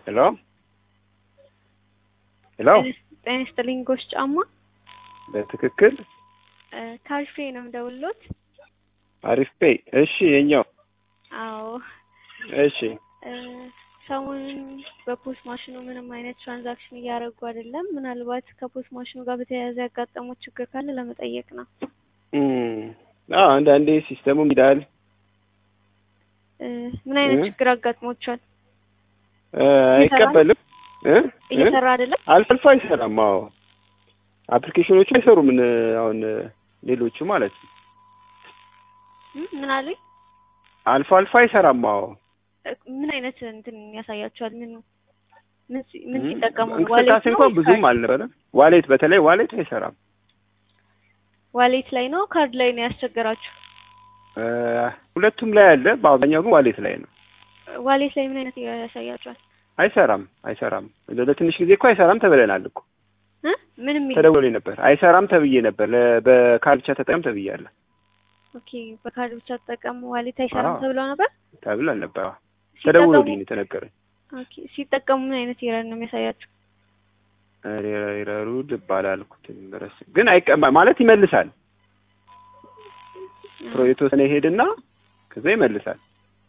ሄሎ ሄሎ ጤና ይስጥልኝ ጎሽ ጫማ በትክክል ካሪፌ ነው የምደውልሎት። አሪፍ ፔይ። እሺ የኛው አዎ እሺ እ ሰሞኑን በፖስት ማሽኑ ምንም አይነት ትራንዛክሽን እያደረጉ አይደለም። ምናልባት ከፖስት ማሽኑ ጋር በተያያዘ ያጋጠሙት ችግር ካለ ለመጠየቅ ነው። እም፣ አዎ አንዳንዴ ሲስተሙም ይላል እ ምን አይነት እ? ችግር አጋጥሞቻል? እ፣ አይቀበልም እ እ? እየሰራ አይደለም። አልፎ አልፎ አይሰራም። አዎ አፕሊኬሽኖቹ አይሰሩም። እ፣ አሁን እ፣ ሌሎቹ ማለት ነው። እ? ምን አሉኝ? አልፎ አልፎ አይሰራም። አዎ እ፣ ምን አይነት እንትን ያሳያቸዋል? ምን ምን ሲ- ምን እም፣ ሲጠቀሙ ነው? እንቅስቃሴ ዋሌት ነው እንኳን ወይስ ብዙም ካርድ? አልነበረም። ዋሌት በተለይ ዋሌት አይሰራም። ዋሌት ላይ ነው ካርድ ላይ ነው ያስቸገራችሁ? እ፣ ሁለቱም ላይ አለ። በአብዛኛው ግን ዋሌት ላይ ነው። ዋሌት ላይ ምን አይነት ያሳያቸዋል? አይሰራም አይሰራም። ለ- ለትንሽ ጊዜ እኮ አይሰራም ተብለናል እኮ እ? ምንም የሚል ተደውሎልኝ ነበር። አይሰራም ተብዬ ነበር። ለ- በካርድ ብቻ ተጠቀም ተብያለሁ ኦኬ፣ በካርድ ብቻ ተጠቀሙ ዋሌት አይሰራም አዎ። ተብለው ነበር። ተብለን ነበር። አዎ። ሲጠቀሙ ተደውሎልኝ ነው የተነገረኝ። ኦኬ፣ ሲጠቀሙ ምን አይነት ኤረር ነው የሚያሳያችሁ? ረሩ ልብ አላልኩትም ድረስ ግን አይቀማ ማለት ይመልሳል። ፕሮ የተወሰነ ይሄድና ከዛ ይመልሳል።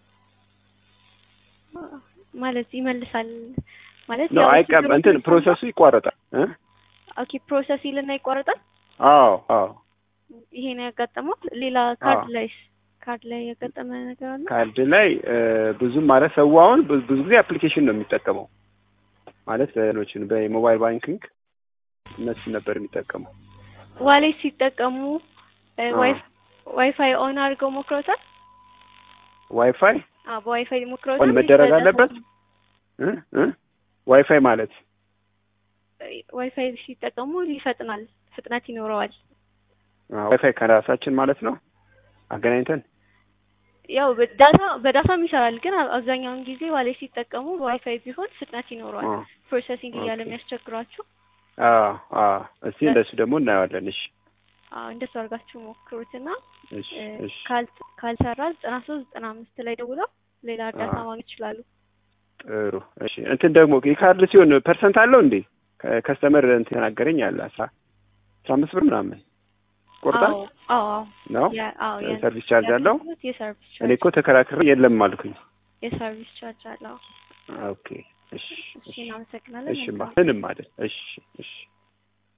ማለት ይመልሳል ማለት ነው ያው አይቀማ ችግሩ እንትን ሲሰማ- ፕሮሰሱ ይቋረጣል እ ኦኬ ፕሮሰስ ይልና ይቋረጣል። አዎ አዎ ይሄ ነው ያጋጠመው። ሌላ ካርድ አዎ። ላይስ ካርድ ላይ ያጋጠመ ነገር አለ? ካርድ ላይ እ፣ ብዙም ማለት ሰው አሁን ብዙ ብዙ ጊዜ አፕሊኬሽን ነው የሚጠቀመው ማለት ሌሎችን በሞባይል ባንኪንግ እነሱ ነበር የሚጠቀመው። ዋሌት ሲጠቀሙ እ፣ አዎ። ዋይፍ- ዋይፋይ ኦን አድርገው ሞክረውታል? ዋይፋይ አዎ በዋይፋይ ሞክረውታል። ኦን መደረግ ወይስ አለበት? እ እ ዋይፋይ ማለት ዋይፋይ ሲጠቀሙ ይፈጥናል፣ ፍጥነት ይኖረዋል። አዎ፣ ዋይፋይ ከራሳችን ማለት ነው አገናኝተን ያው በዳታ በዳታም ይሰራል፣ ግን አብ- አብዛኛውን ጊዜ ዋሌት ሲጠቀሙ በዋይፋይ ቢሆን ፍጥነት ይኖረዋል። አዎ ፕሮሰሲንግ እያለ ኦኬ። የሚያስቸግሯችሁ አዎ አዎ። እስቲ እንደሱ ደግሞ እናየዋለን። እሺ አዎ እንደሱ አድርጋችሁ ሞክሩትና እሺ እ፣ እሺ ካል- ካልሰራ ዘጠና ሶስት ዘጠና አምስት ላይ ደውለው ሌላ እርዳታ አዎ። ማግኘት ይችላሉ። ጥሩ እሺ። እንትን ደግሞ የካርድ ሲሆን ፐርሰንት አለው እንዴ? ከስተመር እንትን ተናገረኝ አለ አስራ አስራ አምስት ብር ምናምን ቆርጣል አዎ አዎ አዎ ነው ያ- አዎ ያ- ሰርቪስ ቻርጅ አለው። ያገኙት የሰርቪስ እኔ ቻርጅ እኮ ተከራክሬ የለም አልኩኝ። የሰርቪስ ቻርጅ አለው። ኦኬ እሺ እሺ እሺ እናመሰግናለን። እሺ ማ መልካም ምንም አይደል። እሺ እሺ